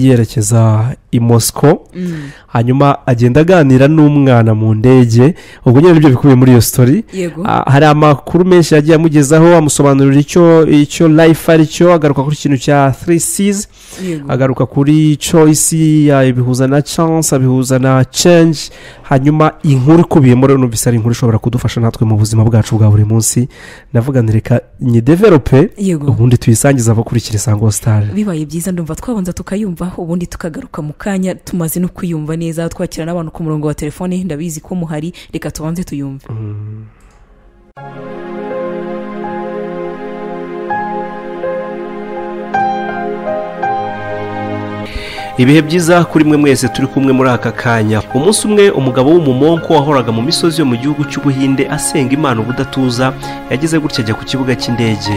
yerekeza i mosiko hanyuma agenda aganira n'umwana mu ndege ubwo nyine nibyo bikubiye muri iyo sitori yego Ah, hari amakuru menshi yagiye amugezaho amusobanurira icyo icyo life ari cyo agaruka kuri ikintu cya three seas yego agaruka kuri choice ya- ibihuza na chance abihuza na change hanyuma inkuru ikubiyemo rero numvise ari inkuru ishobora kudufasha natwe mu buzima bwacu bwa buri munsi ndavuga nti reka nyideverope yego ubundi tuyisangize abakurikira isango sitari bibaye byiza ndumva twabanza tukayumva ubundi tukagaruka mu kanya tumaze no kuyumva neza twakira n'abantu ku murongo wa telefone ndabizi ko muhari reka tubanze tuyumve ibihe byiza kuri mwe mwese turi kumwe muri aka kanya umunsi umwe umugabo w'umumonko wahoraga mu misozi yo mu gihugu cy'ubuhinde asenga imana ubudatuza yageze gutya ajya ku kibuga cy'indege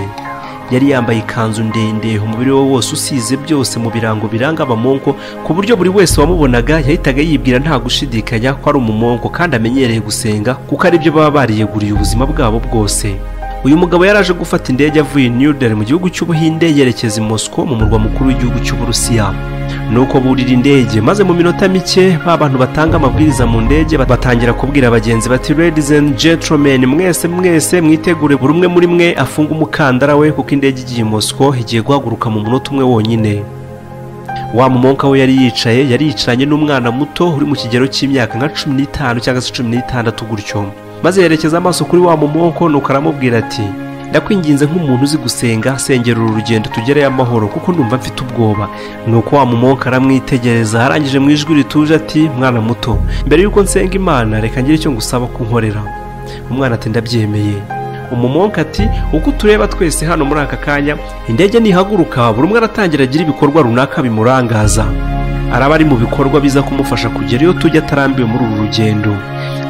yari yambaye ikanzu ndende umubiri we wose usize byose mu birango biranga abamonko ku buryo buri wese wamubonaga yahitaga yibwira nta gushidikanya ko ari umumonko kandi amenyereye gusenga kuko aribyo baba bariyeguriye ubuzima bwabo bwose uyu mugabo yari aje gufata indege avuye i new Delhi mu gihugu cy'ubuhinde yerekeza i mosiko mu murwa mukuru w'igihugu cy'uburusiya nuko burira indege maze mu minota mike ba bantu batanga amabwiriza mu ndege bat- batangira kubwira abagenzi bati ladies and gentlemen mwese mwese mwitegure buri umwe muri mwe afunge umukandara we kuko indege igiye i mosiko igiye guhaguruka mu munota umwe wonyine wa mumonka we yari yicaye yari yicaranye n'umwana muto uri mu kigero cy'imyaka nka cumi n'itanu cyangwa se cumi n'itandatu gutyo maze yerekeza amaso kuri wa mumonko nuko aramubwira ati ndakwinginze nk'umuntu uzi gusenga sengera uru rugendo tugereyo amahoro kuko ndumva mfite ubwoba nuko wa mumonka aramwitegereza arangije mu ijwi rituje ati mwana muto mbere y'uko nsenga imana reka ngire icyo ngusaba kunkorera umwana ati ndabyemeye umumonka ati uko utureba twese hano muri aka kanya indege nihaguruka buri umwe aratangira agira ibikorwa runaka bimurangaza araba ari mu bikorwa biza kumufasha kugera iyo tujya atarambiwe muri uru rugendo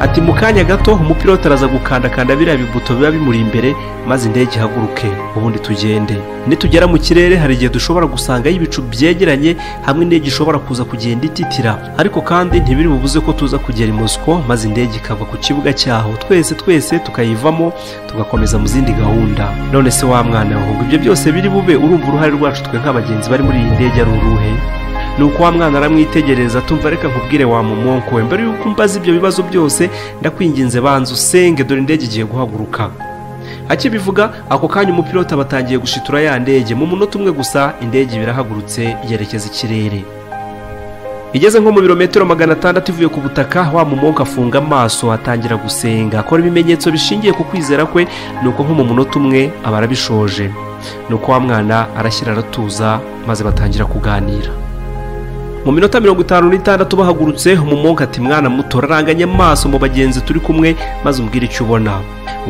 ati mu kanya gato umupilote araza gukandakanda biriya bibuto biba bimuri imbere maze indege ihaguruke ubundi tugende nitugera mu kirere hari igihe dushobora gusangayo ibicu byegeranye hamwe n'indege ishobora kuza kugenda ititira ariko kandi ntibiri bubuze ko tuza kugera i mosiko maze indege ikagwa ku kibuga cyaho twese twese tukayivamo tugakomeza mu zindi gahunda none se wa mwana we ibyo byose biri bube urumva uruhare rwacu twe nk'abagenzi bari muri iyi ndege ari uruhe nuko wa mwana aramwitegereza tumva reka nkubwire wa mumonko we mbere yuko umbaza ibyo bibazo byose ndakwinginze banza usenge dore indege igiye guhaguruka akibivuga ako kanya umupilote aba atangiye gushitura ya ndege mu munota umwe gusa indege birahagurutse yerekeza ikirere igeze nko mu birometero magana atandatu ivuye ku butaka wa mumonko afunga amaso atangira gusenga akora ibimenyetso bishingiye ku kwizera kwe nuko nko mu munota umwe aba arabishoje nuko wa mwana arashyira aratuza maze batangira kuganira mu minota mirongo itanu n'itandatu bahagurutse umumonka ati mwana muto raranganye amaso mu bagenzi turi kumwe maze umbwire icyo ubona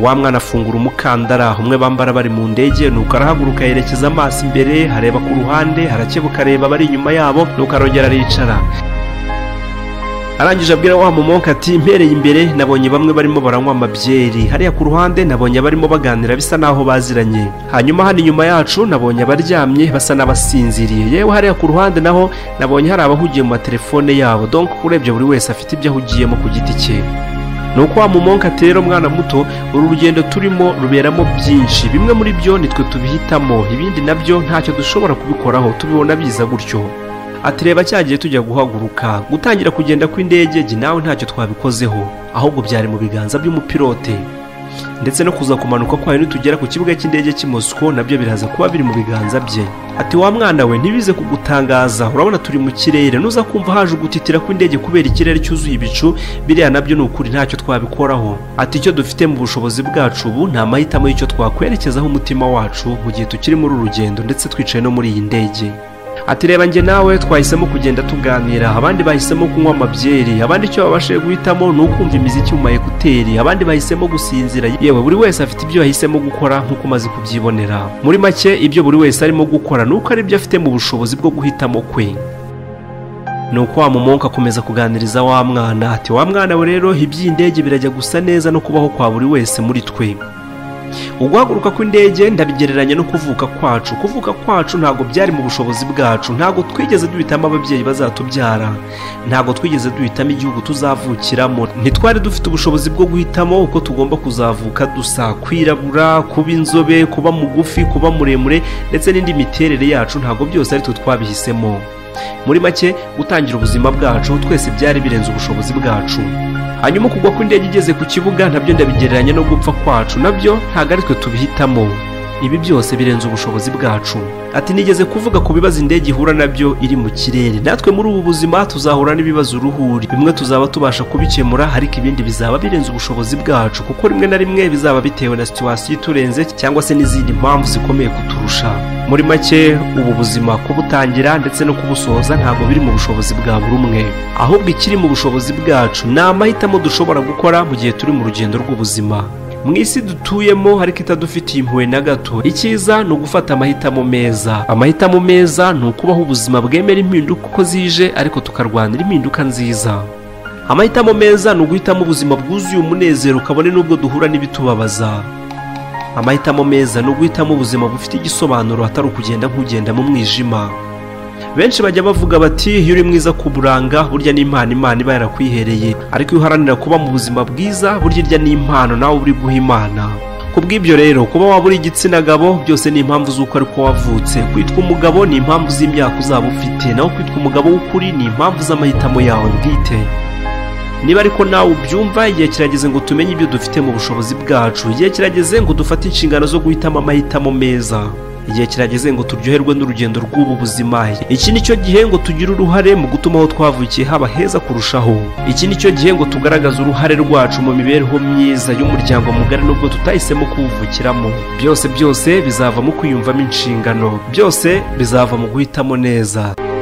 wa mwana afungura umukandara umwe bambara bari mu ndege nuko arahaguruka yerekeza amaso imbere areba ku ruhande arakebuka areba abari inyuma yabo nuko arongera aricara arangije abwira wa mumonka ati mpereye imbere nabonye bamwe barimo baranywa amabyeri hariya ku ruhande nabonye abarimo baganira bisa naho baziranye hanyuma hano inyuma yacu nabonye abaryamye basa n'abasinziriye yewe hariya ku ruhande naho nabonye hari abahugiye mu matelefone yabo donk urebye buri wese afite ibyo ahugiyemo ku giti cye ni uko wa mumonka ati rero mwana muto uru rugendo turimo ruberamo byinshi bimwe muri byo nitwe tubihitamo ibindi nabyo ntacyo dushobora kubikoraho tubibona biza gutyo ati reba cya gihe tujya guhaguruka gutangira kugenda kw'indege jye nawe ntacyo twabikozeho ahubwo byari mu biganza by'umupilote ndetse no kuza kumanuka kwayo nitugera ku kibuga cy'indege cy'i mosiko nabyo biraza kuba biri mu biganza bye ati wa mwana we ntibize kugutangaza urabona turi mu kirere nuza kumva haje ugutitira kw'indege kubera ikirere cyuzuye ibicu biriya nabyo ni ukuri ntacyo twabikoraho ati icyo dufite mu bushobozi bwacu ubu ni amahitamo y'icyo twakwerekezaho umutima wacu mu gihe tukiri muri uru rugendo ndetse twicaye no muri iyi ndege ati reba njye nawe twahisemo kugenda tuganira abandi bahisemo kunywa amabyeri abandi icyo babashije guhitamo ni ukumva imiziki mu mayekuteri abandi bahisemo gusinzira yewe buri wese afite ibyo yahisemo gukora nk'uko umaze kubyibonera muri make ibyo buri wese arimo gukora ni uko ari ibyo afite mu bushobozi bwo guhitamo kwe ni uko wa mumonka akomeza kuganiriza wa mwana ati wa mwana we rero iby'indege birajya gusa neza no kubaho kwa buri wese muri twe uguhaguruka kw'indege ndabigereranya no kuvuka kwacu kuvuka kwacu ntabwo byari mu bushobozi bwacu ntabwo twigeze duhitamo ababyeyi bazatubyara ntabwo twigeze duhitamo igihugu tuzavukiramo ntitwari dufite ubushobozi bwo guhitamo uko tugomba kuzavuka dusa kwirabura kuba inzobe kuba mugufi kuba muremure ndetse n'indi miterere yacu ntabwo byose ari twe twabihisemo muri make gutangira ubuzima bwacu twese byari birenze ubushobozi bwacu hanyuma kugwa kw'indege igeze ku kibuga nabyo ndabigereranya no gupfa kwacu nabyo ntabwo ari twe tubihitamo ibi byose birenze ubushobozi bwacu ati nigeze kuvuga ku bibazo indege ihura nabyo iri mu kirere natwe muri ubu buzima tuzahura n'ibibazo uruhuri bimwe tuzaba tubasha kubikemura ariko ibindi bizaba birenze ubushobozi bwacu kuko rimwe na rimwe bizaba bitewe na situwasiyo iturenze cyangwa se n'izindi mpamvu zikomeye kuturusha muri make ubu buzima kubutangira ndetse no kubusohoza ntabwo biri mu bushobozi bwa buri umwe ahubwo ikiri mu bushobozi bwacu ni amahitamo dushobora gukora mu gihe turi mu rugendo rw'ubuzima mu isi dutuyemo ariko itadufitiye impuhwe na gato icyiza ni ugufata amahitamo meza amahitamo meza ni ukubaho ubuzima bwemera impinduka uko zije ariko tukarwanira impinduka nziza amahitamo meza ni uguhitamo ubuzima bwuzuye umunezero kabone n'ubwo duhura n'ibitubabaza amahitamo meza ni uguhitamo ubuzima bufite igisobanuro atari ukugenda nk'ugenda mu mwijima benshi bajya bavuga bati iyo uri mwiza ku buranga burya n'impano imana iba yarakwihereye ariko iyo uharanira kuba mu buzima bwiza burya irya n'impano nawe uri guha imana ku bw'ibyo rero kuba waba uri igitsina gabo byose ni impamvu z'uko ariko wavutse kwitwa umugabo ni impamvu z'imyaka uzaba ufite naho kwitwa umugabo w'ukuri ni impamvu z'amahitamo yawe bwite niba ariko nawe ubyumva igihe kirageze ngo tumenye ibyo dufite mu bushobozi bwacu igihe kirageze ngo dufate inshingano zo guhitamo amahitamo meza igihe kirageze ngo turyoherwe n'urugendo rw'ubu buzima iki ni cyo gihe ngo tugire uruhare mu gutuma aho twavukiye haba heza kurushaho iki ni cyo gihe ngo tugaragaze uruhare rwacu mu mibereho myiza y'umuryango mugari nubwo tutahisemo kuwuvukiramo byose byose bizava mu kwiyumvamo inshingano byose bizava mu guhitamo neza